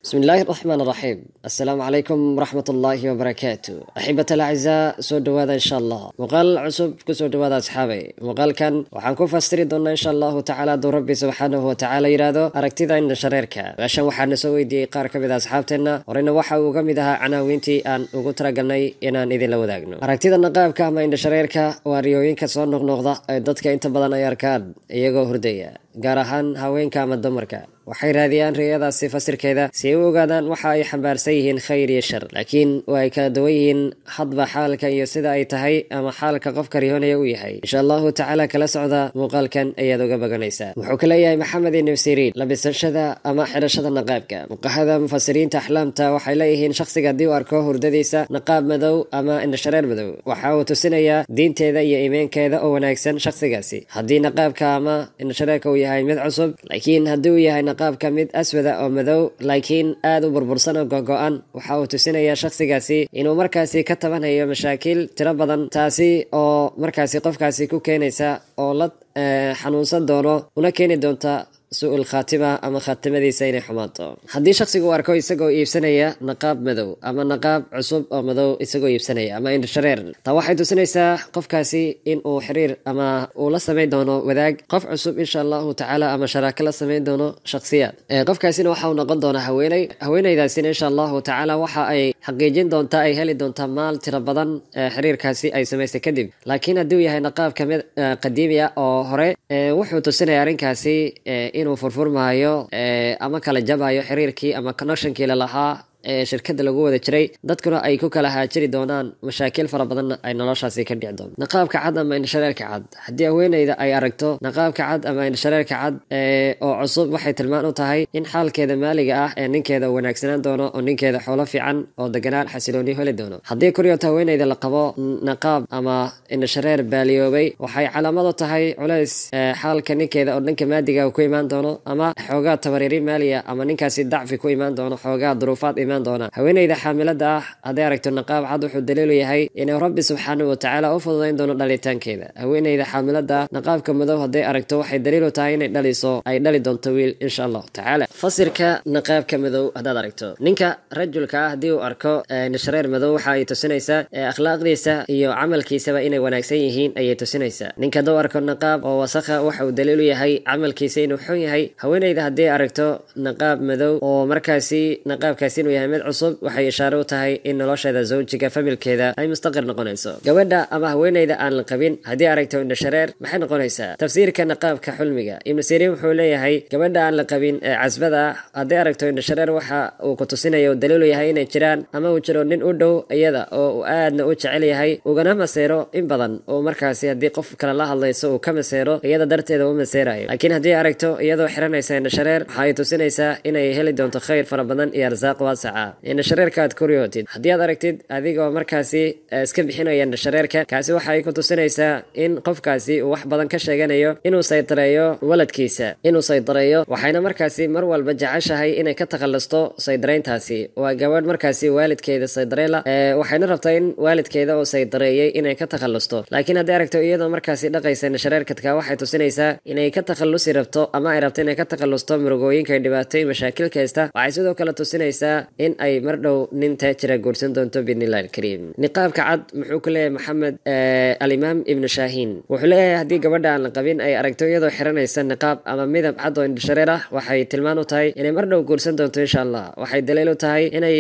بسم الله الرحمن الرحيم السلام عليكم ورحمة الله وبركاته أحبة الأعزاء سو دوادا إن شاء الله مقال عصب كسو دوادا أصحابي مقال كان وحان كو فاستري دونا إن شاء الله تعالى دو ربي سبحانه وتعالى يرادو أركتيدا إن شريركا وعشان وحان نسوي دي قار كميدا أصحابتنا ورينا وحا وقميدها عناوينتي أن ugu talagalnay inaan idin la wadaagno aragtida naqaabka ama indha shareerka waa riyooyinka soo noqnoqda ee dadka inta badan ay arkaan iyagoo hurdaya gaar ahaan haweenka ama dumarka waxay raadiyaan riyadaasi fasirkeeda si ay u ogaadaan waxa ay xambaarsan yihiin khayr iyo shar laakiin waa ay kala duwan yihiin hadba xaalka iyo sida ay tahay ama xaalka qofka riyoonaya u yahay insha allahu tacaala kala socda muuqaalkan ayaad uga baganaysaa wuxuu ka leeyahay maxamed ibnu siriin labisashada ama xidhashada naqaabka fuqahada mufasiriinta axlaamta waxay leeyihiin shakhsiga haddii uu arko hurdadiisa naqaab madow ama indhashareer madow waxa uu tusinayaa diinteeda iyo iimeenkeeda oo wanaagsan shakhsigaasi haddii naqaabka ama indhashareerka uu yahay mid cusub laakiin haddii uu yahay qaabka mid aswada oo madow laakiin aada u burbursan oo gogo-an waxa uu tusinayaa shakhsigaasi inuu markaasi ka tabanayo mashaakiil tiro badan taasi oo markaasi qofkaasi ku keenaysa oo la xanuunsan doono una keeni doonta su-ul khaatima ama khaatimadiisa inay xumaato haddii shakhsigu u arko isagoo iibsanaya naqaab madow ama naqaab cusub oo madow isagoo iibsanaya ama indhashareer taa waxay tusinaysaa qofkaasi in uu xiriir ama uu la samayn doono wadaag qof cusub insha allahu tacaala ama sharaako la samayn doono shakhsiyaad qofkaasina waxa uu noqon doonaa haweeney haweeneydaasina insha allahu tacaala waxa ay xaqiijin doontaa ay heli doontaa maal tiro badan xiriirkaasi ay samaystay kadib laakiin haddii uu yahay naqaab kamid qadiimi ah oo hore wuxuu tusinaya arrinkaasi inuu furfurmaayo ama kala jabayo xiriirkii ama connectionkii lalahaa ee shirkada lagu wada jiray dadkuna ay ku kala haajiri doonaan mashaakil fara badanna ay noloshaasi ka dhici doonto naqaabka cad ama indhashareerka cad haddii haweeneyda ay aragto naqaabka cad ama indhashareerka cad oo cusub waxay tilmaan u tahay in xaalkeeda maaliga ah ee ninkeeda u wanaagsanaan doono oo ninkeeda xoolo fiican oo deganaan xasilooni heli doono haddii kuryoota haweeneyda la qabo naqaab ama indhashareer baaliyoobay waxay calaamad u tahay culays xaalka ninkeeda oo dhanka maadiga ku imaan doono ama xoogaa tabariiri maaliya ama ninkaasi dacfi ku imaan doono xoogaa duruufaad haweeneyda xaamilada ah hadday aragto naqaab cad wuxuu daliilu yahay inuu rabbi subxaanahu watacaala u fududayn doono dhalitaankeeda haweeneyda xaamilada ah naqaabka madow hadday aragto waxay daliilu tahay inay dhaliso ay dhali doonto wiil insha allahu tacaala fasirka naqaabka madow haddaad aragto ninka rajulka ah haddii uu arko indhashareer madow waxa ay tusinaysaa akhlaaqdiisa iyo camalkiisaba inay wanaagsan yihiin ayay tusinaysaa ninka hadduu arko naqaab oo wasakha waxa uu daliilu yahay camalkiisa inuu xun yahay haweeneyda haddii aragto naqaab madow oo markaasi naqaabkaasi inuu yahay mid cusub waxay ishaare u tahay in nolosheeda zawjiga familkeeda ay mustaqir noqonayso gabadha ama haweeneyda aan la qabin haddii aragto indhashareer maxay noqonaysaa tafsiirka naqaabka xulmiga ibnu siriin wuxuu leeyahay gabadha aan la qabin ee casbada ah haddii aragto indhashareer waxa uu ku tusinayo daliilu yahay inay jiraan ama uu jiro nin u dhow iyada oo uu aadna u jecel yahay ugana maseero in badan oo markaasi haddii qof kale la hadlayso uu ka maseero iyada darteeda u maseerayo laakiin haddii aragto iyadoo xiranaysa indhashareer waxa ay tusinaysaa inay heli doonto khayr fara badan iyo arsaaq waasaca indhashareerka aad kuryootid haddii aad aragtid adigoo markaasi iska bixinaya indhashareerka kaasi waxa ay ku tusinaysaa in qofkaasi uu wax badan ka sheeganayo inuu saydareeyo waladkiisa inuu saydareeyo waxayna markaasi mar walba jeceshahay inay ka takhalusto saydarayntaasi waa gabadh markaasi waalidkeeda saydareela waxayna rabtaa in waalidkeeda oo saydareeyey inay ka takhalusto laakiin haddii aragto iyadoo markaasi dhaqaysa indhashareerkadka waxay tusinaysaa inay ka takhalusi rabto ama ay rabto inay ka takhalusto murugooyinka ay dhibaatooyin mashaakil kaysta waxay sidoo kale tusinaysaa in ay mar dhow nin taajira guursan doonto biidnillahi alkariim niqaabka cad muxuu ku leeyahay maxamed alimaam ibnu shaahiin wuxuu leeyahay haddii gabadha aan la qabin ay aragto iyadoo xiranaysa niqaab ama midab cad oo indhashareer ah waxay tilmaan u tahay inay mar dhow guursan doonto insha allah waxay daliil u tahay inay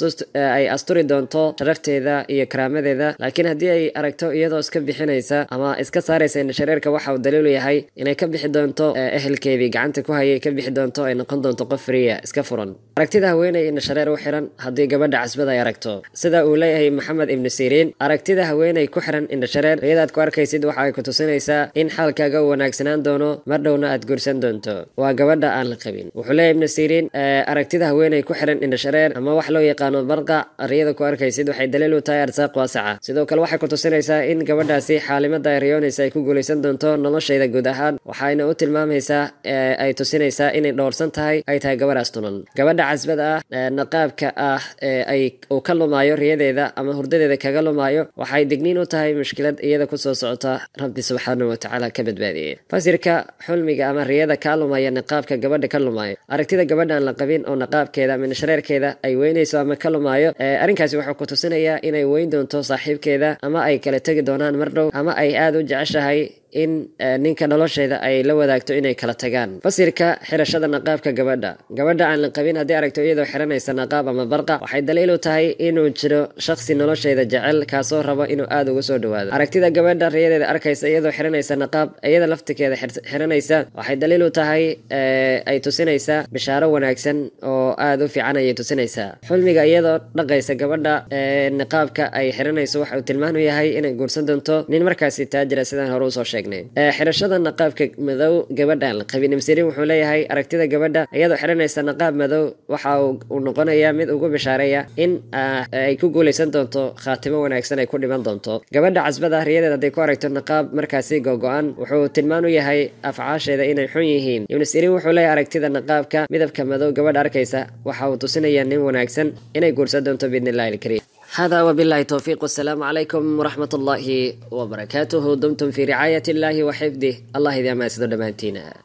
ay asturi doonto sharafteeda iyo karaamadeeda laakiin haddii ay aragto iyadoo iska bixinaysa ama iska saaraysa indhashareerka waxa uu daliilu yahay inay ka bixi doonto ehelkeedii gacanta ku hayay ka bixi doonto ay noqon doonto qof fariya iska furan aragtida haweeney indhashareer u xiran haddii gabadha casbada ay aragto sida uu leeyahay maxamed ibnu siriin aragtida haweeney ku xiran indhashareer riyadaad ku arkaysid waxa ay ku tusinaysaa in xaalkaaga u wanaagsanaan doono mar dhowna aad guursan doonto waa gabadha aan la qabin wuxuu leeyahay ibnu siriin aragtida haweeney ku xiran indhashareer ama wax loo yaqaano barqa riyada ku arkaysid waxay daliil u tahay arsaaq waasaca sidoo kale waxay ku tusinaysaa in gabadhaasi xaalimada ay riyoonaysa ay ku guulaysan doonto noloshayda guud ahaan waxayna u tilmaamaysaa ay tusinaysaa inay dhowrsan tahay ay tahay gabadhaas tunan gabadha casbada ah niqaabka ah ee ay uu ka lumaayo riyadeeda ama hurdadeeda kaga lumaayo waxay digniin u tahay mushkilad iyada kusoo socota rabbi subxaanahu watacaala ka badbaadiyey fasirka xulmiga ama riyada kaa lumaya niqaabka gabadha ka lumaayo aragtida gabadha aan la qabin oo niqaabkeeda ama shareerkeeda ay weynayso ama ka lumaayo arrinkaasi wuxuu ku tusinayaa inay weyn doonto saaxiibkeeda ama ay kala tegi doonaan mar dhow ama ay aada u jeceshahay in ninka nolosheeda ay la wadaagto inay kala tagaan fasirka xirashada naqaabka gabadha gabadha aan la qabin haddii aragto iyadoo xiranaysa naqaab ama barqa waxay daliil u tahay inuu jiro shakhsi nolosheeda jecel kaasoo rabo inuu aada uga soo dhawaado aragtida gabadha riyadeeda arkaysa iyadoo xiranaysa naqaab iyada laftikeeda xiranaysa waxay daliil u tahay ay tusinaysaa bishaaro wanaagsan oo aada u fiican ayay tusinaysaa xulmiga iyadoo dhaqaysa gabadha niqaabka ay xiranayso waxa uu tilmaan u yahay inay guursan doonto nin markaasi taajira sidaan hore usoo sheegay xirashada naqaabka madow gabadha aan la qabin imsirin wuxuu leeyahay aragtida gabadha iyadoo xiranaysa naqaab madow waxa uu noqonayaa mid ugu bishaareeya in ay ku guuleysan doonto khaatimo wanaagsan ay ku dhiman doonto gabadha casbada riyadeed hadday ku aragto naqaab markaasi gogo-an wuxuu tilmaan u yahay afcaasheeda inay xun yihiin ibnu sirin wuxuu leeyahay aragtida naqaabka midabka madow gabadha arkaysa waxa uu tusinayaa nin wanaagsan inay guursan doonto biidni illahi alkariim هذا وبالله التوفيق والسلام عليكم ورحمة الله وبركاته دمتم في رعاية الله وحفظه الله إذا ما سدد مانتينا